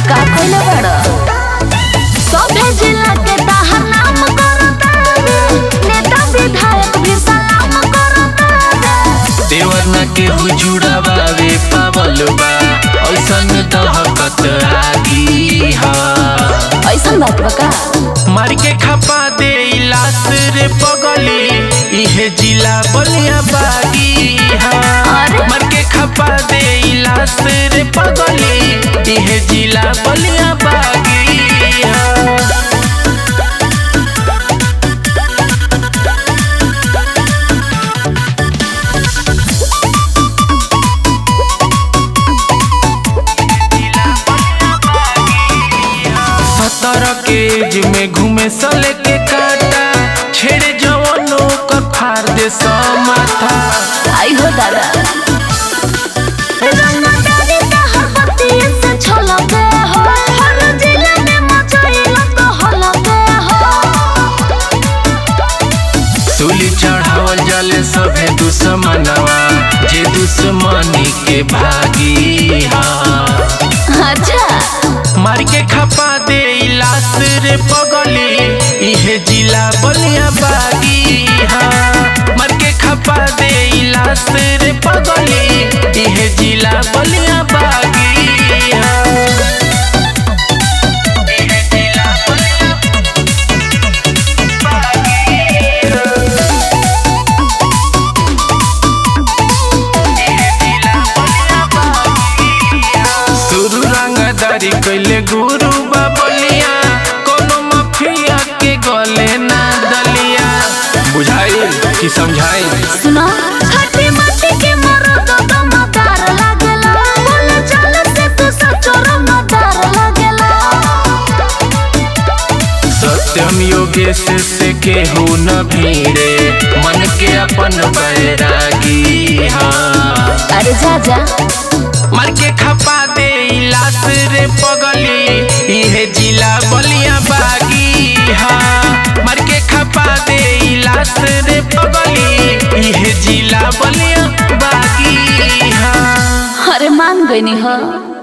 का कइले बड़ सभे जिला के ताहर नाम करता नेता विधायक भी सलाम करता देवर न केहू जुड़ावे पावल बा ऐसन दहकत आगी हा ऐसन बात बा का मार के खपा दे लाश रे पगली इहे जिला बलिया बागी हा अरे। मार के खपा दे लाश रे पगली इहे जिला बलिया बागी हा सत्रह के एज में घूमे सले के काटा छेड़े जवानों का फाड़ दे समाथा आई हो दादा रंगदारी ताहर बत्ती से छलके हो हर जिला में मचाइल तो हलके हो सूली चढ़ावल जाले सभे दुश्मनवा जे दुश्मनी के भागी हा अच्छा मार के खपा दे लाश रे पगली इहे जिला बलिया बागी हा मार के खपा दे लाश रे पगली इहे जिला बलिया बागी हा इहे जिला बलिया शुरू रंगदारी कैले गुरु बाबलिया कोनो माफिया के गले ना दलिया बुझाई कि समझाई सुनो खट्टी मट्टी के मरद दमदार लागेला बोले चल से तू सचो रमदार लागेला सत्यम योगेश से केहू न भीड़े मन के अपन बैरागी हाँ अरे जा जा मार के खपा दे लाश रे पगली इहे जिला बलिया बागी हाँ मार के खपा दे लाश रे पगली इहे जिला बलिया बागी हाँ अरे मान गई हो